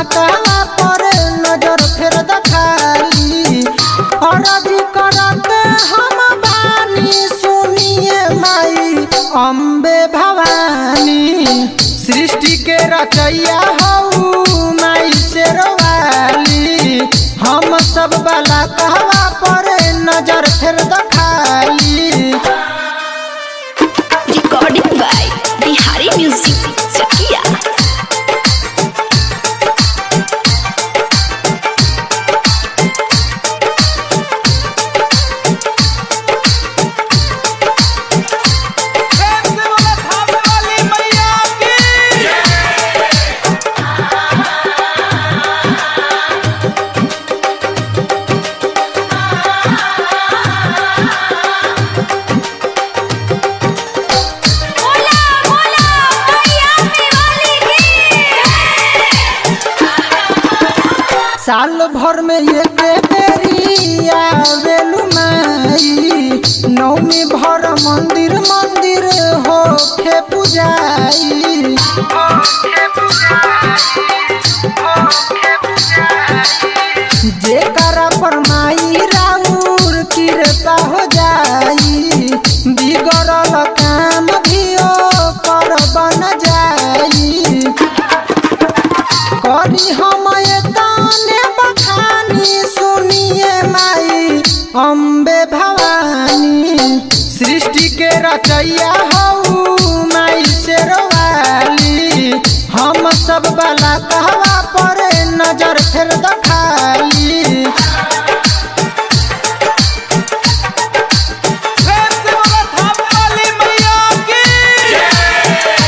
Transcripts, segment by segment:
कहवा पर नजर फेर दखाली अरजी करत हम बानी सुनिए माई अम्बे भवानी सृष्टि के रचैया हऊ माई शेरवाली हम सब वाला कहवा पर नजर फेर दखाली Recording by Bihari Music Chakia. प्रेम से बोला थामे वाली मैया की बोला बोला मैया वाली साल भर में एक बेरी आवेलु माई नौमी भर मंदिर मंदिर होखे पुजाई जेकरा पर माई राउर कृपा हो जाई बिगड़ल काम भी कर बन जाई करी हम ताने बखानी सुनिए माई अम्बे भवानी सृष्टि के रचैया हऊ माई शेरवाली हम सब वाला कहवा पर नजर फेर दखाली प्रेम से बोला थामे वाली मैया की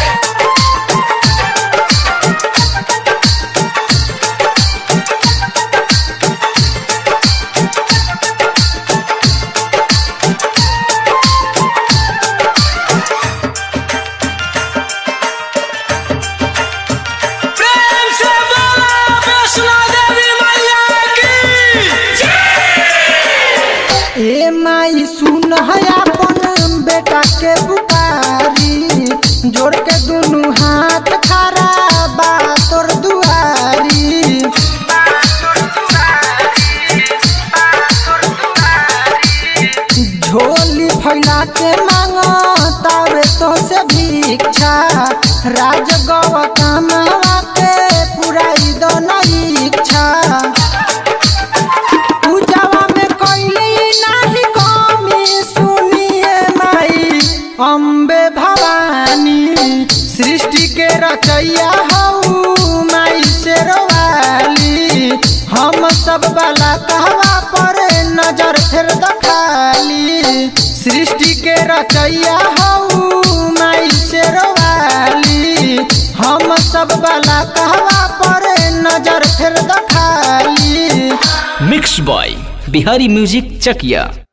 प्रेम से बोला वैष्णो देवी मैया की ए माई सुन है अपन बेटा के पुकारी जोड़ के दुनू हाथ खड़ा बा तोर दुआरी झोली फैला के मांगो तावे तो से भिक्षा राज गव कमावा के पुराई दो नहीं इच्छा पूजावा में कोइली नाही कमी सुनिए माई अम्बे भवानी सृष्टि के रचैया हऊ माई शेरवाली हम सब वाला कहवा पर नजर फेर दखाली सृष्टि के रचैया हऊ माई शेरवाली हम सब वाला कहवा पर नजर फेर दखाली मिक्स बॉय बिहारी म्यूजिक चकिया